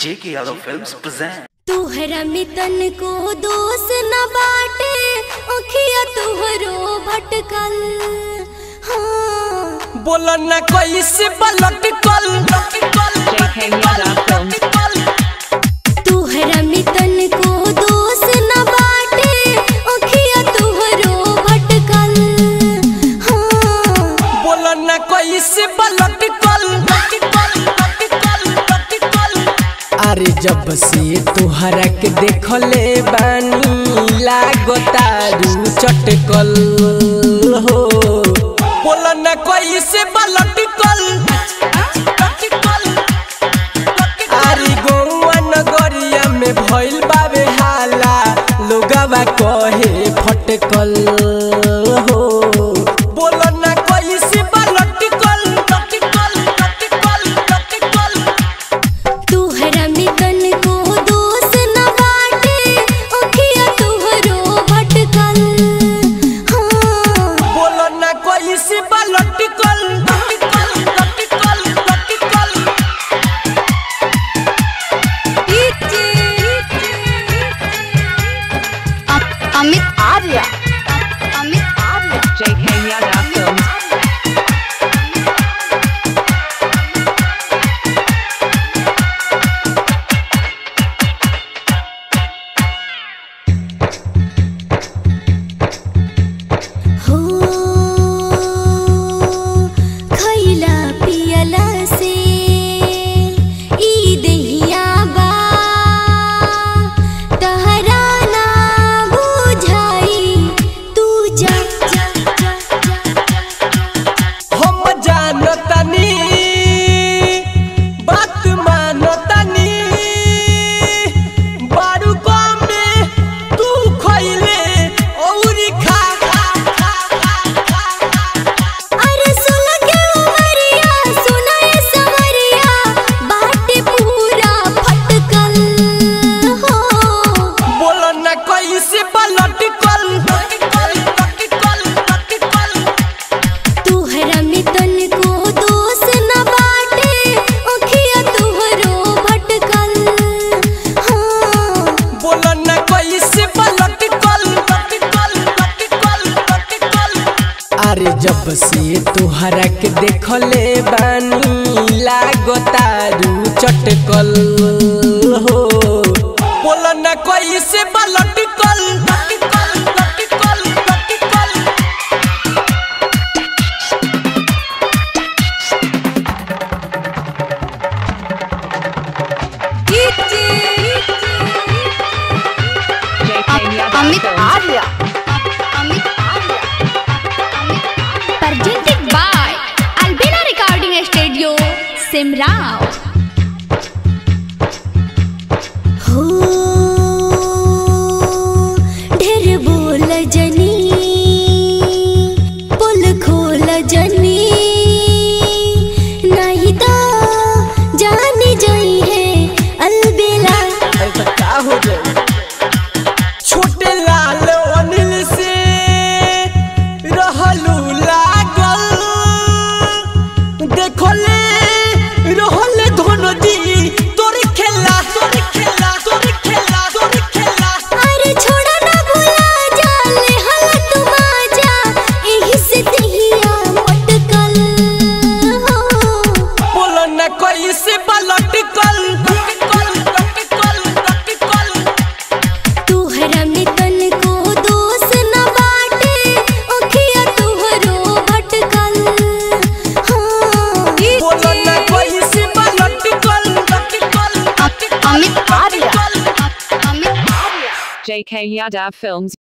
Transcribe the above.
J.K. Yadav Films present. तुहरा मितन को दोष न बाटे ओखिया तुहरो भटकल हाँ बोलो ना कैसे पलट कल तुहरा मितन को दोष न बाटे ओखिया तुहरो भटकल हाँ बोलो ना कैसे पलट कल अरे जब से तोहरा के देखले बानी लागतारू चटकल हो बोलो ना कैसे पलट कल अरे गौआ नगरिया में भइल बावे हाला लोगवा कहे फटकल हो बोलो ना कैसे पलट कल तुहरा मितन को दोष न बाटे ओखिया तुहरो भटकल हाँ बोलो ना कैसे पलट कल Amit Arya Amit Arya JK Yadav Films. हो खैला पियला से ई देहिया बा तहरा ना बुझाई तू जा जा जा हम जानतनी बात मानतनी बारू कम में तू खइले औरी खा खा खा खा खा अरे सुन के उमरिया सुना ये सवरिया बाटे पूरा फटकल हो बोलो ना कैसे पलट कल तुहरा मितन को दोष न बाटे ओखिया तुहरो भटकल हाँ बोलो ना कैसे पलट कल अरे जब से तोहरा के देखले बानी लागतारू चटकल हो बोलो ना कैसे पलट कल JK Yadav Amit Films. Arya Amit Arya presented by Albina Recording Studio Simrao हो ढेर बोल जनी पुल खोल जनी नहीं तो जानी जाई है अलबेला अरे तो का हो जाए छोटे लाल अनिल से रहलू लागल देखले रहले धोनो दी तोर खेला तोर खेला तोर खेला तोर खेला अरे छोड़ा ना भूला जा ले हल तुम आजा एही से तहिया मटकल हो बोलो ना कैसे पलट कल तुहरा मितन को दोष न बाटे ओखिया तुहरो भटकल हाँ बोलो ना कैसे पलट कल Amit Arya Amit Arya JK Yadav Films.